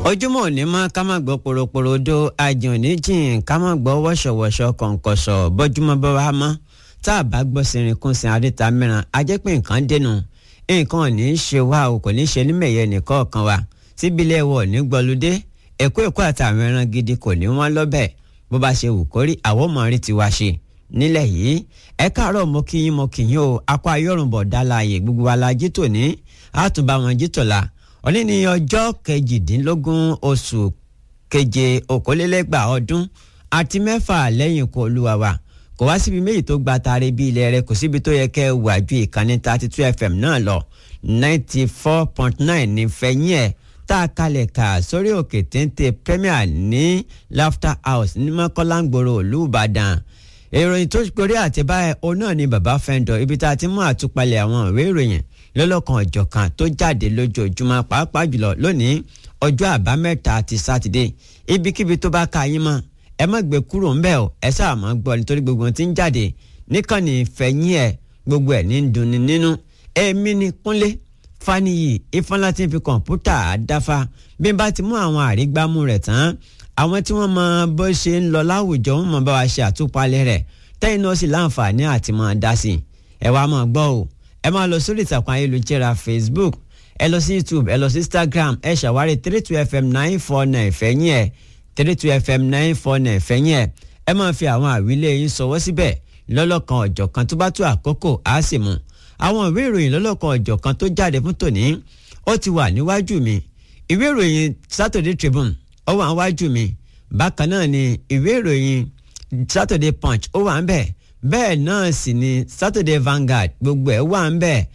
ojúmọ́ òní mọ́ ká má gbọ́ poroporodo ajàn oníjìn ká má gbọ́ wọ́ṣọ̀wọ́ṣọ̀ kọ̀ǹkọ̀ṣọ̀ bọ́júmọ́ bá wa mọ́ tá a bá gbọ́ sìnrìnkúnsìn àríta mìíràn a jẹ́ pé nǹkan dènà nǹkan ò ní í ṣe wá o kò ní í ṣe nímẹ̀yẹ nìkọ̀ọ̀kan wa síbílẹ̀ wọ̀ ní gbọ́lúdé ẹ̀kọ́ ẹ̀kọ́ àtàwọn ẹran gidi kò ní wọ́n lọ́bẹ̀ bó bá ṣe wù kórí àwọn ọmọ rí tiwa ṣe nílẹ̀ yìí ẹ káàárọ̀ mo kí yín mo kí yín o akọ ayọ́rùnbọ̀ dálàyè gbogbo wa la jí tòní àtúbà wọn jí tòla òní ní ọjọ́ kejìdínlógún oṣù keje okòólélẹ́gbà ọdún àti mẹ́fà lẹ́yìn ikú olúwa wa kò wá síbi méjì tó gba taare bí ilẹ̀ rẹ kò síbi tó yẹ kẹ́ ẹ wà ju ìkànnì thirty two fm náà lọ ninety four point nine ní fẹ̀yìn ẹ̀ tá a kalẹ̀ kà sórí òkè téńté premier ní laughter house ní mọ́kànláńgbòrò olùbàdàn ìròyìn tó gorí àtibáyẹ òun náà ni bàbá fẹ́ńdọ̀ ibi tá a ti mú àtúpalẹ̀ àwọn ìwé ìròyìn lọ́lọ́kan ọ̀jọ̀kan tó jáde lójoojúmọ́ pàápàá jùlọ lónìí ọjọ́ àbámẹ́ta ti sátidé ibikíbi tó bá ka yín mọ́ ẹ má gbé kúrò ńbẹ̀ o ẹ sáà má gbọ́ nítorí gbogbo tí ń jáde níkànnì fẹ̀yìn ẹ̀ gbogbo ẹ̀ ní dunni nínú èmi ni kúnlé faniyi ifọláti fi kọ̀ǹpútà dáfa bí n bá ti mú àwọn àrígbámú rẹ̀ tán àwọn tí wọ́n mọ bó ṣe ń lọ láwùjọ wọn mọ bá wa ṣe àtúpalẹ̀ rẹ̀ tẹ́yìn náà sì láǹfààní àti máa dá sí i ẹ wá máa gbọ́ o ẹ máa lọ sórí ìtàkùn ayélujára facebook ẹ lọ sí youtube ẹ lọ sí instagram ẹ ṣàwárí three two fm nine four nine fẹ̀yìn ẹ̀ three two fm nine four nine fẹ̀yìn ẹ̀ ẹ máa fi àwọn àwílé yín sọwọ́ síbẹ̀ lọ́lọ́kan ọ̀jọ̀kan tó bá tó àkókò á sì mú àwọn ìwé ìròyìn lọ́lọ́kan ọ̀jọ̀kan tó jáde fún tòní ó ti wà níwájú mi ìwé ìròyìn saturday tribune ó wà níwájú mi bákan náà ni ìwé ìròyìn saturday punch ó wà ń bẹ̀ bẹ́ẹ̀ náà sì ni saturday vanguard gbogbo ẹ̀ wà ń bẹ̀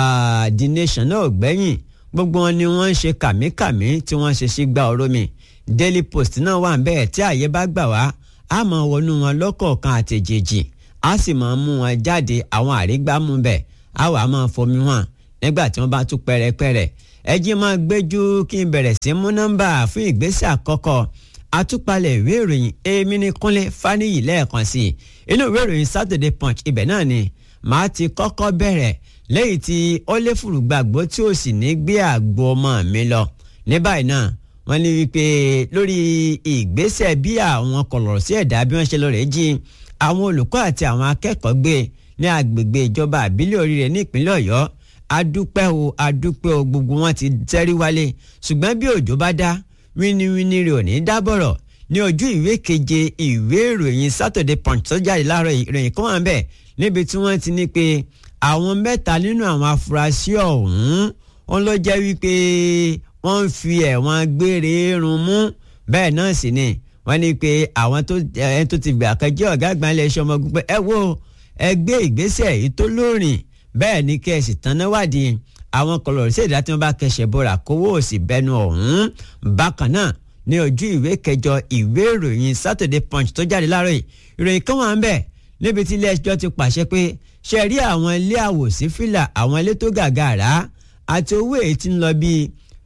the nation náà gbẹ́yìn gbogbo wọn ni wọ́n ń ṣe kàmíkàmí tí wọ́n ṣe sí gba ọ̀rọ̀ mi daily post náà wà ń bẹ̀ tí àyè bá gbà wá a máa wọnú wọn lọ́kọ̀ọ̀kan àtẹ̀jèjì a sì máa mú wọn jáde àwọn àrígbámú bẹ̀ a wà máa fomi wọn nígbà tí wọ́n bá tún pẹ́rẹ́pẹ́rẹ́ ẹ jí máa gbẹ́jú kí n bẹ̀rẹ̀ sí mú nọ́mbà fún ìgbésẹ̀ àkọ́kọ́ àtúpalẹ̀ ìwé ìròyìn èmi ní kúnlé fáníyì lẹ́ẹ̀kan sí i inú ìwé ìròyìn saturday punch ibẹ̀ náà ni màá ti kọ́kọ́ bẹ̀rẹ̀ lẹ́yìn tí ó lé fùrùgbàgbọ́ tí ó sì ní gbé àgbo ọmọ mi lọ ní báyìí náà wọ́n ní wípé lórí ìgbésẹ̀ bí àwọn kọ̀lọ̀rọ̀ sí ẹ̀dá bí wọ́n ṣe lọ rẹ̀ jí àwọn olùkọ́ àti àwọn akẹ́kọ̀ọ́ gbé ní agbègbè ìjọba àbílẹ̀ oríire ní ìpínlẹ̀ ọ̀yọ́ adúpẹ́ o adúpẹ́ o gbogbo wọn ti tẹ́rí wálé ṣùgbọ́n bí òjò bá dá wíníwíní rẹ̀ ò ní dábọ̀rọ̀ ní ojú ìwé keje ìwé ìròyìn Saturday Punch tó jáde láàárọ̀ ìròyìn kan wà ń bẹ̀ níbi tí wọ́n ti ní pé àwọn mẹ́ta nínú àwọn afurasí ọ̀hún wọn ló jẹ́ wípé wọ́n ń fi ẹ̀wọ̀n gbére run mú bẹ́ẹ̀ náà sì ni wọ́n ní pé àwọn tó ti gbà kan jẹ́ ọ̀gá àgbà ilé iṣẹ́ ọmọ ogun pé ẹ wo ẹ gbé ìgbésẹ̀ yìí tó lóòrìn bẹ́ẹ̀ ni kẹ́ ẹ sì tán náà wádìí àwọn kọlọ̀rọ̀ sí ìdá tí wọ́n bá kẹsẹ̀ bọ́ra kówó òsì bẹnu ọ̀hún bákan náà ní ojú ìwé kẹjọ ìwé ìròyìn Saturday Punch tó jáde láàárọ̀ yìí ìròyìn kan wà ń bẹ̀ níbi tí ilé ẹjọ́ ti pàṣẹ pé ṣe rí àwọn ilé àwòsí fìlà àwọn ilé tó gàgàrà àti owó èyí tí ń lọ bíi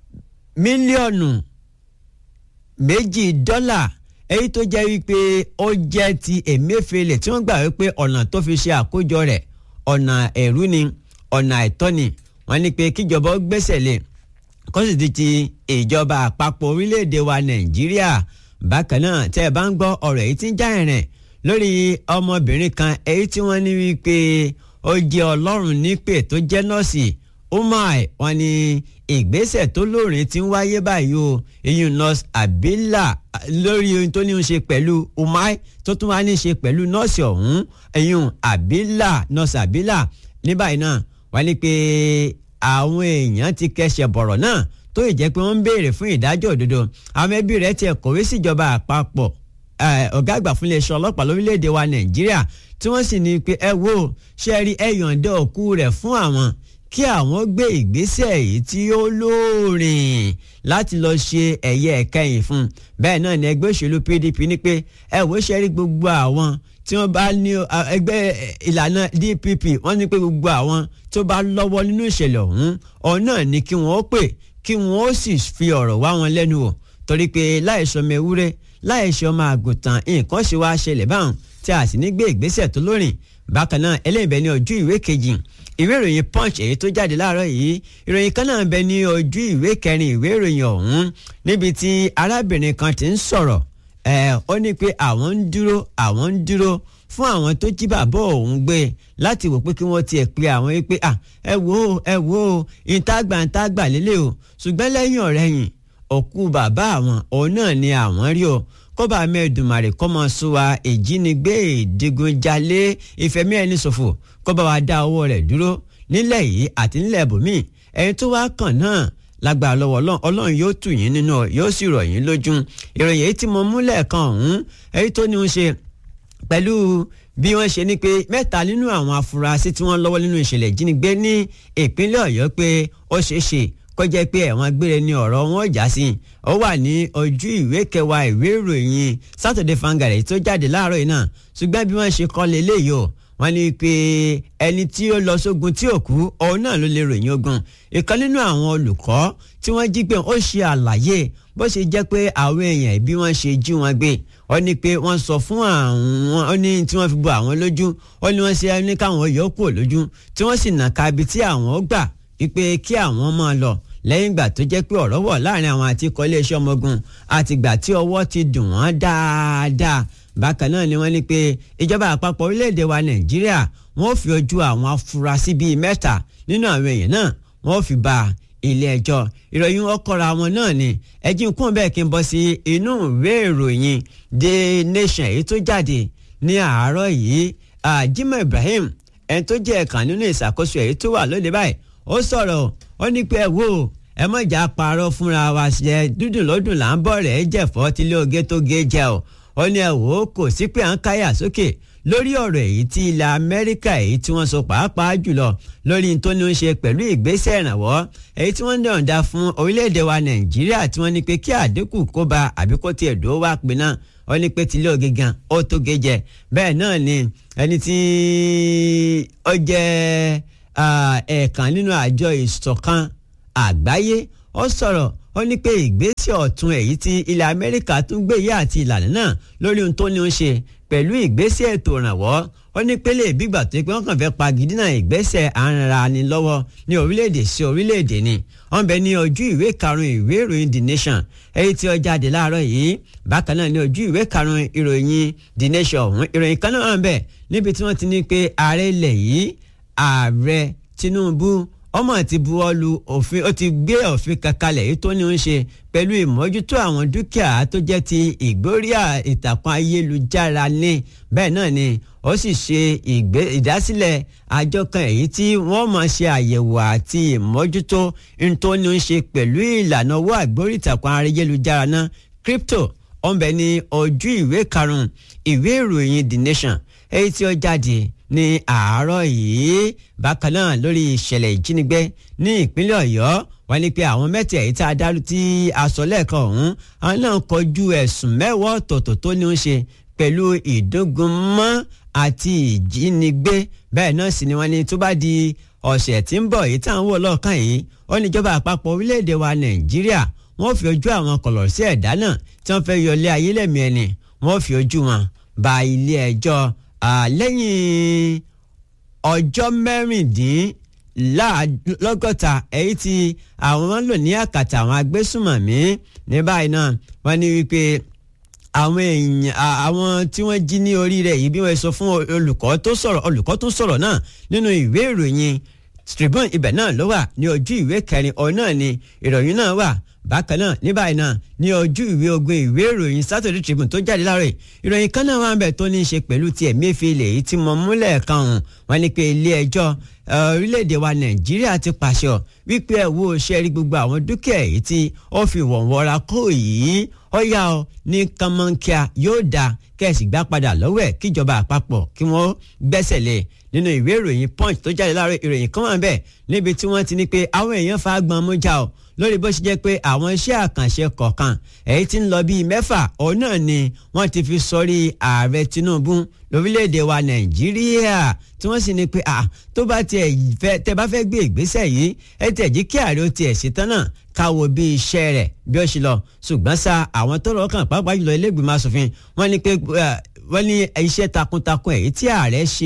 mílíọ̀nù méjì dọ́là èyí tó jẹ́ wípé ó jẹ́ ti Emefiele tí wọ́n gbà wípé ọ̀nà tó fi ṣe àkójọ rẹ̀ ọ̀nà ẹ̀rú ni ọ̀nà àìtọ́ ni wọ́n ní pé kíjọba ó gbẹ́sẹ̀ lé kó sì ti ti ìjọba àpapọ̀ orílẹ̀-èdè wa Nàìjíríà bákan náà tẹ́ ẹ bá ń gbọ́ ọ̀rọ̀ èyí tí ń já ẹ̀rìn lórí ọmọbìnrin kan èyí tí wọ́n ní wípé ó jẹ́ Ọlọ́run nípè tó jẹ́ nọ́ọ̀sì umar wọ́n ní ìgbésẹ̀ tó lóòrín tí ń wáyé báyìí o iyun nurse abila lórí ohun tó ní í ṣe pẹ̀lú umar tó tún wá ní í ṣe pẹ̀lú nọ́ọ̀sì ọ̀hún iyun abila nurse abila ní báyìí náà wọ́n ní pé àwọn èèyàn ti kẹsẹ̀ bọ̀rọ̀ náà tó ì jẹ́ pé wọ́n ń béèrè fún ìdájọ́ òdodo àwọn ẹbí rẹ̀ tiẹ̀ kọ̀wé síjọba àpapọ̀ ọ̀gá àgbà fún iléeṣẹ́ ọlọ́pàá lórílẹ̀‐èdè wa nàìjíríà tí wọ́n sì ní pé ẹ wo ṣe rí ẹ yọ̀ǹda òkú rẹ̀ fún àwọn kí àwọn gbé ìgbésẹ̀ yìí tí ó lóòrìn láti lọ ṣe ẹ̀yẹ ẹ̀kẹyìn fún bẹ́ẹ̀ náà ni ẹgbẹ́ òṣèlú PDP ní pé ẹ wò ṣe rí gbogbo àwọn tí wọ́n bá ní ẹgbẹ́ ìlànà DPP wọ́n ní pé gbogbo àwọn tó bá lọ́wọ́ nínú ìṣẹ̀lẹ̀ ọ̀hún ọ̀hún náà ni kí wọ́n pè kí wọ́n sì fi ọ̀rọ̀ wá wọn lẹ́nu wò torí pé láìsọmọ ewúrẹ́ láìsọmọ àgùntàn nǹkan ṣe wá ṣẹlẹ̀ báwọn tí a sì ní gbé ìgbésẹ̀ tó lórin bákan náà ẹlẹ́yìnbẹ́ ní ojú ìwé kejì ìwé ìròyìn punch èyí tó jáde láàárọ̀ yìí ìròyìn kan náà bẹ ní ojú ìwé kẹrin ìwé ìròyìn ọ̀hún níbi tí arábìnrin kan ti ń sọ̀rọ̀ ẹ̀ ó ní pé àwọn ń dúró àwọn ń dúró fún àwọn tó jí bàbá òun gbé láti wò pé kí wọ́n tiẹ̀ pe àwọn yìí pé ẹ wò ó ẹ wò ó ìtagbà ìtagbà lélẹ̀ o ṣùgbọ́n lẹ́yìn ọ̀rẹ́yìn òkú bàbá àwọn òun náà ni àwọn rí o kọ́ba mẹ́ẹ̀dùmarè kọ́ mọ́ sún wa ìjínigbé ìdigunjalè ìfẹ̀mí ẹni ṣòfò kọ́ba wa dá owó rẹ̀ dúró nílẹ̀ yìí àti nílẹ̀ bòmíì ẹni tó wá kàn náà lágbára lọ́wọ́ ọlọ́run ọlọ́run yóò tù yín nínú yóò sì rọ̀ yín lójú ìròyìn èyí tí mo mú lẹ́ẹ̀kan ọ̀hún èyí tó ní í ṣe pẹ̀lú bí wọ́n ṣe ní pé mẹ́ta nínú àwọn afurasí tí wọ́n lọ́wọ́ nínú ìṣẹ̀lẹ̀ ìjínigbé ní ìpínlẹ̀ ọ̀yọ́ pé ó ṣeé ṣe kó jẹ́ pé ẹ̀wọ̀n gbére ni ọ̀rọ̀ wọn já sí ó wà ní ojú ìwé kẹwàá ìwé ìròyìn Saturday Vanguard tó jáde láàárọ̀ yìí náà ṣùgbọ́n bí wọ́n ṣe kọ́ leléyìí o wọ́n ní pé ẹni tí ó lọ sógun tí ò kú òun náà ló lè ròyìn ogun ìkan nínú àwọn olùkọ́ tí wọ́n jí gbé ó ṣe àlàyé bó ṣe jẹ́ pé àwọn èèyàn bí wọ́n ṣe jí wọn gbé ó ní pé wọ́n sọ fún àwọn ó ní tí wọ́n fi bo àwọn lójú ó ní wọ́n ṣe ní káwọn yọ kúrò lójú tí wọ́n sì nà ká ibi tí àwọn gbà wípé kí àwọn máa lọ lẹ́yìn ìgbà tó jẹ́ pé ọ̀rọ̀ wọ̀ láàrin àwọn àti ikọ̀ iléeṣẹ́ ọmọ ogun àtìgbà tí ọwọ́ ti dùn wọ́n dáadáa bákan náà ni wọ́n ní pé ìjọba àpapọ̀ orílẹ̀-èdè wa nàìjíríà wọ́n fi ojú àwọn afurasí bíi mẹ́ta nínú àwọn èèyàn náà wọ́n fi bá ilé ẹjọ́ ìròyìn ọkọ̀ra wọn náà ni ẹjí kún bẹ́ẹ̀ kí n bọ́ sí inú ìwé ìròyìn The Nation èyí tó jáde ní àárọ̀ yìí Jimoh Ibrahim ẹni tó jẹ́ ẹ̀kan nínú ìṣàkóso èyí tó wà lóde báyìí ó sọ̀rọ̀ ó ní pé ẹ wò ẹ mọ̀ ìjà parọ́ fúnra wa ṣe dúdùn lọ́dún là ń bọ̀ rẹ̀ jẹ̀fọ́ tílé oge tó ge jẹ o ó ní ẹ wò ó kò sí pé à ń káyà sókè lórí ọ̀rọ̀ èyí tí ilẹ̀ Amẹ́ríkà èyí tí wọ́n sọ pàápàá jùlọ lórí tó ní í ṣe pẹ̀lú ìgbésẹ̀ ìrànwọ́ èyí tí wọ́n ń dọ̀ǹda fún orílẹ̀-èdè wa Nàìjíríà tí wọ́n ní pé kí àdínkù kó ba àbí kó tiẹ̀ dúró wá pin náà ó ní pé tílé oge gan ó tó ge jẹ bẹ́ẹ̀ náà ni ẹni tí ó jẹ́ ẹ̀ẹ̀kan nínú àjọ ìṣọ̀kan àgbáyé ó sọ̀rọ̀ ó ní pé ìgbésẹ̀ ọ̀tun èyí tí ilẹ̀ Amẹ́ríkà tún gbé yá àti ìlànà náà lórí ohun tó ní ó ṣe pẹ̀lú ìgbésẹ̀ ètò ìrànwọ́ ó ní pélé ìbígbà tó pé wọ́n kàn fẹ́ pagidínà ìgbésẹ̀ àrùnra ni lọ́wọ́ ní orílẹ̀-èdè sí orílẹ̀-èdè ni wọ́n bẹ ní ojú ìwé karùn-ún ìwé ìròyìn The Nation èyí tí ó jáde láàárọ̀ yìí bákan náà ní ojú ìwé karùn-ún ìròyìn The Nation ọ̀hún ìròyìn kan náà wà ń bẹ níbi tí wọ́n ti ní pé ààrẹ ilẹ̀ yìí ààrẹ Tinubu ọmọ ti buwọ́lu òfin ó ti gbé òfin kankanlẹ̀ èyí tó ní ń ṣe pẹ̀lú ìmójútó àwọn dúkìá tó jẹ́ ti ìgbóríà ìtàkùn ayélujára ní bẹ́ẹ̀ náà ni ó sì ṣe ìdásílẹ̀ àjọ kan èyí tí wọ́n máa ṣe àyẹ̀wò àti ìmójútó tó ní ń ṣe pẹ̀lú ìlànà owó àgbórí ìtàkùn ayélujára náà crypto ọ̀nbẹ ní ojú ìwé karùn-ún ìwé ìròyìn The Nation èyí tí ó jáde ní àárọ̀ yìí bákan náà lórí ìṣẹ̀lẹ̀ ìjínigbé ní ìpínlẹ̀ ọ̀yọ́ wọ́n ní pé àwọn mẹ́tẹ̀ èyí tá a dárú tí a sọ lẹ́ẹ̀kan ọ̀hún àwọn náà kọjú ẹ̀sùn mẹ́wàá ọ̀tọ̀ọ̀tọ̀ tó ní í ṣe pẹ̀lú ìdógunmọ́ àti ìjínigbé bẹ́ẹ̀ náà sì ni wọ́n ní tó bá di ọ̀sẹ̀ tí ń bọ̀ èyí tá à ń wò lọ́ọ̀kan yìí ó ní ìjọba àpapọ̀ orílẹ̀-èdè wa nàìjíríà wọ́n fi ojú àwọn kọ̀lọ̀ sí ẹ̀dá náà tí wọ́n fẹ́ yọlé ayé lẹ́mìí ẹni wọ́n fi ojú wọn ba ilé ẹjọ́ lẹ́yìn ọjọ́ mẹ́rìndínlọ́gọ́ta èyí tí àwọn máa ń lò ní àkàtà àwọn agbésùmọ̀mí ní báyìí náà wọ́n ní wípé àwọn èèyàn àwọn tí wọ́n jí ní orí rẹ̀ yìí bí wọ́n sọ fún olùkọ́ tó sọ̀rọ̀ olùkọ́ tó sọ̀rọ̀ náà nínú ìwé ìròyìn Tribune ibẹ̀ náà ló wà ní ojú ìwé kẹrin ọ̀ náà ni ìròyìn náà wà bákan náà ní báyìí náà ní ojú ìwé ogun ìwé ìròyìn Saturday Tribune tó jáde láàárọ̀ ìròyìn kan náà wà ń bẹ̀ tó ní í ṣe pẹ̀lú ti Emefiele èyí tí mo múlẹ̀ kan hàn wọ́n ní pé ilé ẹjọ́ orílẹ̀-èdè wa Nàìjíríà ti pàṣẹ wípé ẹ̀ wo ṣe rí gbogbo àwọn dúkìá èyí tí ó fi wọ̀nwọ́ra kó yìí ó yá ọ ní kánmọ́nkíá yóò dáa kẹ́ẹ̀sì gbá padà lọ́wọ́ ẹ̀ kíjọba àpapọ̀ kí wọ́n gbẹ́sẹ̀ lé nínú ìwé ìròyìn punch tó jáde láàárọ̀ ìròyìn kan wà bẹ́ẹ̀ níbi tí wọ́n ti ní pé àwọn èèyàn fa gbọ́n mú já o lórí bó ṣe jẹ́ pé àwọn iṣẹ́ àkànṣe kọ̀ọ̀kan èyí tí ń lọ bíi mẹ́fà òun náà ni wọ́n ti fi sọrí ààrẹ Tinubu lórílẹ̀‐èdè wa Nàìjíríà tí wọ́n sì ní pé à tó bá tiẹ̀ fẹ́ tẹ́ bá fẹ́ gbé ìgbésẹ̀ yìí ẹ tẹ̀ jí kí ààrẹ ó tiẹ̀ ṣetán náà káwo bí iṣẹ́ rẹ̀ bí ó ṣe lọ ṣùgbọ́n sa àwọn tó lọ́ọ́ kàn pàápàá jùlọ ilé ìgbìmọ̀ asòfin wọ́n ní pé wọ́n ní iṣẹ́ takuntakun èyí tí ààrẹ ṣe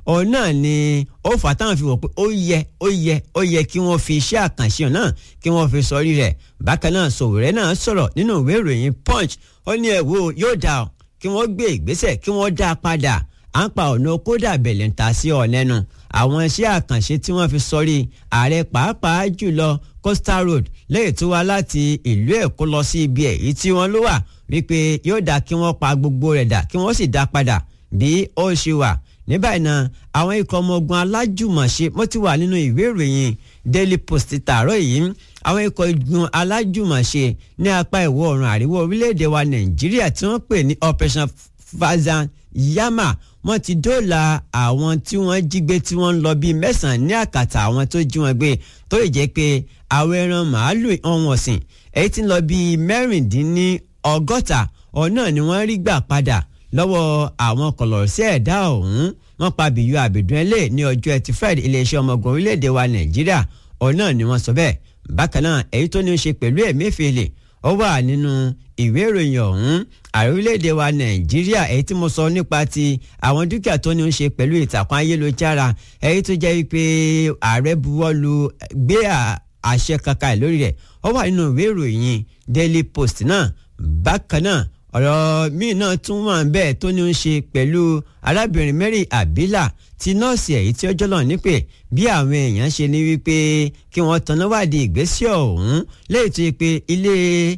òun náà ni ó fà táwọn fi wò pé ó yẹ ó yẹ ó yẹ kí wọ́n fi iṣẹ́ àkànṣe náà kí wọ́n fi sọrí rẹ̀ bákan náà Sowore náà sọ̀rọ̀ nínú ìwé ìròyìn Punch ó ní ẹ wò yóò dà ọ́ kí wọ́n gbé ìgbésẹ̀ kí wọ́n dá a padà à ń pa ọ̀nà kódà bẹ̀lẹ̀ ń ta sí ọ̀lẹ́nu àwọn iṣẹ́ àkànṣe tí wọ́n fi sọrí ààrẹ pàápàá jùlọ Coastal Road lẹ́yìn tó wá láti ìlú Èkó lọ sí ibi èyí tí wọ́n ló wà wípé yóò dá kí wọ́n pa gbogbo rẹ̀ dà kí wọ́n sì dá padà bí ó ṣe wà ní báyìí náà àwọn ikọ̀ ọmọ ogun alájùmọ̀ṣe wọ́n ti wà nínú ìwé ìròyìn Daily Post tààrọ̀ yìí àwọn ikọ̀ igun alájùmọ̀ṣe ní apá ìwọ̀ oòrùn àríwá orílẹ̀-èdè wa Nàìjíríà tí wọ́n pè ní Operation Fazan Yama wọ́n ti dóòlà àwọn tí wọ́n jí gbé tí wọ́n ń lọ bíi mẹ́sàn-án ní àkàtà àwọn tó jí wọn gbé tó ì jẹ́ pé àwọn ẹran màálù ọ̀hún ọ̀sìn èyí tí ń lọ bíi mẹ́rìndínní ọgọ́ta ọ̀nà ni wọ́n rí gbà padà lọ́wọ́ àwọn kọ̀lọ̀sí ẹ̀dá ọ̀hún wọ́n pa bìyú àbìdún ẹlẹ́ ní ọjọ́ ẹtì Friday iléeṣẹ́ ọmọ ogun orílẹ̀-èdè wa Nàìjíríà ọ̀nà ni wọ́n sọ bẹ́ẹ̀ bákan náà èyí tó ní í ṣe pẹ̀lú Emefiele ó wà nínú ìwé ìròyìn ọ̀hún ààrẹ orílẹ̀-èdè wa nàìjíríà èyí tí mo sọ nípa ti àwọn dúkìá tó ní í ṣe pẹ̀lú ìtàkùn ayélujára èyí tó jẹ́ wípé ààrẹ buwọ́lu gbé àṣẹ kankan lórí rẹ̀ ó wà nínú ìwé ìròyìn daily post náà bákan náà ọ̀rọ̀ míì náà tún wà bẹ́ẹ̀ tó ní í ṣe pẹ̀lú arábìnrin Mary Abila ti nọ́ọ̀sì èyí tí ọjọ́ náà ní pé bí àwọn èèyàn ṣe ní wípé kí wọ́n tanná wádìí ìgbésẹ̀ ọ̀hún léyìí tó yẹ pé ilé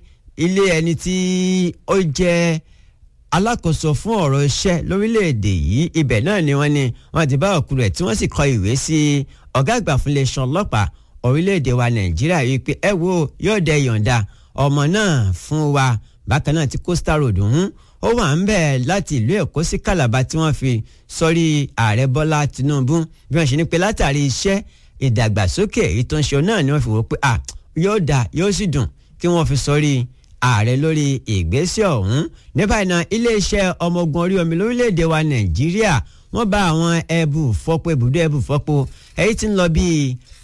ilé ẹni tí ó jẹ́ alákòóso fún ọ̀rọ̀ iṣẹ́ lórílẹ̀‐èdè yìí ibẹ̀ náà ni wọ́n ní wọ́n ti bá òkú rẹ̀ tí wọ́n sì kọ ìwé sí ọ̀gá àgbà fún iléeṣẹ́ ọlọ́pàá orílẹ̀‐èdè wa nàìjíríà yìí pé ẹ wo yóò dẹ yọ̀ǹda ọmọ náà fún wa bákan náà tí coastal road ń ó wà ń bẹ̀ láti ìlú èkó sí calabar tí wọ́n fi sọ́rí ààrẹ bọ́lá tinubu bí wọ́n ṣe ní pé látàrí iṣẹ́ ìdàgbàsókè èyí tó ń ṣe náà ni wọ́n fi wò pé à yóò dà yóò sì dùn kí wọ́n fi sọ́rí ààrẹ lórí ìgbésẹ̀ ọ̀hún ní báyìí náà iléeṣẹ́ ọmọ ogun orí omi lórílẹ̀‐èdè wa nàìjíríà wọ́n bá àwọn ẹbù fọ́pọ̀ ibùdó ẹbù fọ́pọ̀ èyí tí ń lọ bíi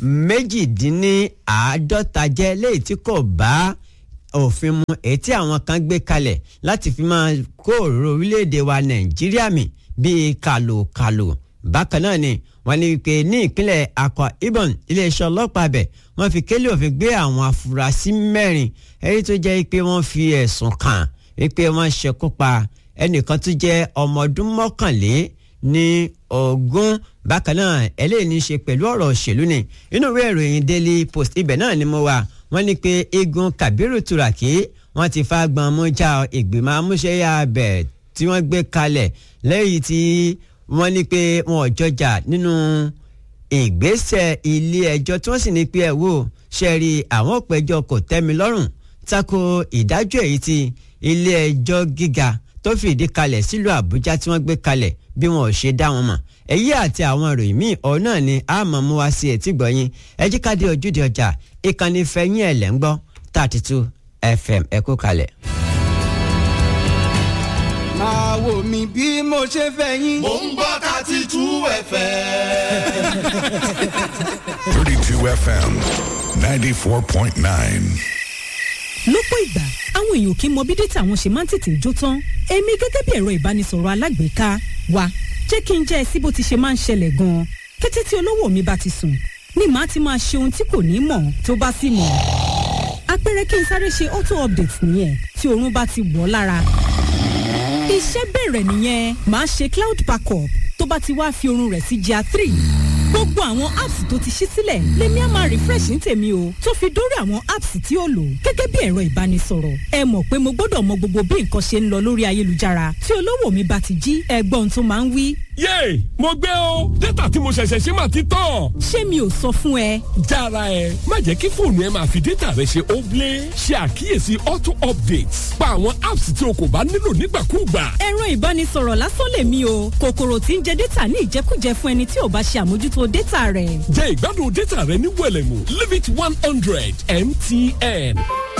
méjìdínláàádọ́ta jẹ́ léyìí tí kò bá òfin mu èyí tí àwọn kan gbé kalẹ̀ láti fi máa kó òróró orílẹ̀‐èdè wa nàìjíríà mì bíi kàlòkàlò bákan náà ni wọ́n ní wípé ní ìpínlẹ̀ Akwa Ibom iléeṣẹ́ ọlọ́pàá bẹ̀ wọ́n fi kélé òfin gbé àwọn afurasí mẹ́rin èyí tó jẹ́ pé wọ́n fi ẹ̀sùn kàn wípé wọ́n ṣekú pa ẹnìkan tó jẹ́ ọmọ ọdún mọ́kànlé ní ogún bákan náà eléyìí ní í ṣe pẹ̀lú ọ̀rọ̀ òṣèlú ni inú ìwé ìròyìn Daily Post ibẹ̀ náà ni mo wà wọ́n ní pé igun Kabiru Turaki wọ́n ti fa gbọ̀n mú já ìgbìmọ̀ amúṣẹ́yà abẹ̀ tí wọ́n gbé kalẹ̀ lẹ́yìn tí wọ́n ní pé wọn ò jọjà nínú ìgbésẹ̀ ilé ẹjọ́ tí wọ́n sì ní pé ẹ wò ṣe rí àwọn òpẹjọ kò tẹ́mi lọ́rùn tako ìdájọ́ èyí tí ilé ẹjọ́ gíga tó fìdí kalẹ̀ sílùú Àbújá tí wọ́n gbé kalẹ̀ bí wọn ò ṣe dá wọn mọ̀ èyí àti àwọn ìròyìn míì ọ̀hún náà ni a mọ̀ mú wá sí etí gbọ̀nyìn ẹ jí ká dé ojúde ọjà ìkànnì fẹ̀yìn ẹ̀ lẹ́ ń gbọ́ thirty two FM ẹ kú kalẹ̀. máa wò mí bí mo ṣe fẹ́ yín. mò ń gbọ́ thirty two fm. 32 FM 94.9. lọ́pọ̀ ìgbà àwọn èèyàn kì í mọ bí dátà wọn ṣe máa ń tètè jó tán èmi gẹ́gẹ́ bí ẹ̀rọ ìbánisọ̀rọ̀ alágbèéká wa jẹ́ kí n jẹ́ ẹ sí bó ti ṣe máa ń ṣẹlẹ̀ gan-an kété tí olówó mi bá ti sùn ni màá ti máa ṣe ohun tí kò ní mọ̀ tó bá sì mọ̀ àpẹẹrẹ kí n sáré ṣe auto update nìyẹn tí oorun bá ti wọ̀ ọ́ lára iṣẹ́ bẹ̀rẹ̀ nìyẹn màá ṣe cloud backup tó bá ti wá fi oorun rẹ̀ sí GIA three gbogbo àwọn apps tó ti ṣí sílẹ̀ lèmi á máa refresh ní tèmi o tó fi dórí àwọn apps tí ó lò gẹ́gẹ́ bí ẹ̀rọ ìbánisọ̀rọ̀ ẹ mọ̀ pé mo gbọ́dọ̀ mọ gbogbo bí nǹkan ṣe ń lọ lórí ayélujára tí olówó mi bá ti jí ẹgbọ́n tó máa ń wí. yéè mo gbé o dátà tí mo ṣẹ̀ṣẹ̀ ṣe máa ti tán. ṣé mi ò sọ fún ẹ. jára ẹ má jẹ́ kí fóònù ẹ máa fi dátà rẹ ṣe óblé ṣe àkíyèsí auto updates pa àwọn apps tí o kò bá nílò nígbàkúùgbà. ẹ̀rọ ìbánisọ̀rọ̀ lásán lèmi o kòkòrò tí ń jẹ dátà ní ìjẹkújẹ fún ẹni tí ò bá ṣe àmójútó dátà rẹ̀. jẹ́ ìgbádùn dátà rẹ ní wẹ̀lẹ̀mú limit one hundred mtn.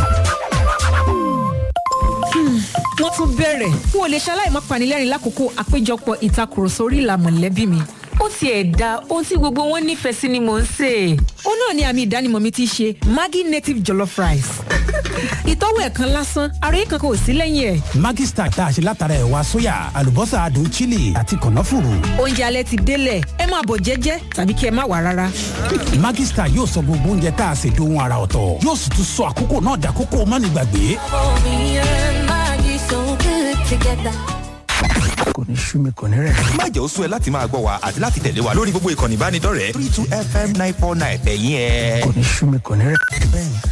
wọ́n tún bẹ̀rẹ̀ n ò lè ṣaláì má panilẹ́rìn lákòókò àpéjọpọ̀ ìtakùrọ̀sọ orí ìlà mọ̀lẹ́bí mi. ó tiẹ̀ da ohun tí gbogbo wọn nífẹ̀ẹ́ sí ni mò ń sè. ó náà ni àmì ìdánimọ̀ mi ti ṣe Maggi native jollof rice. ìtọ́wò ẹ̀ kan lásán ara yìí kankan ò sí lẹ́yìn ẹ̀. Maggi Star tá a ṣe látara ẹ̀wà sóyà àlùbọ́sà adùn chili àti kànáfùrù. oúnjẹ alẹ́ ti délẹ̀ ẹ máa bọ̀ jẹ́jẹ́ tàbí kí ẹ má wà rárá. Maggi Star yóò sọ gbogbo oúnjẹ tá a ṣe dohun ara ọ̀tọ̀ yóò sì tún sọ àkókò náà dàkókò mánigbàgbé. kò ní sú mi kò ní rẹ̀. má jẹ́ ó sú ẹ láti máa gbọ́ wa àti láti tẹ̀lé wa lórí gbogbo ìkànnì ìbánidọ́rẹ̀ẹ́ three two fm nine four nine ẹ̀yìn ẹ̀. kò ní sú mi kò ní rẹ̀. bẹ́ẹ̀ni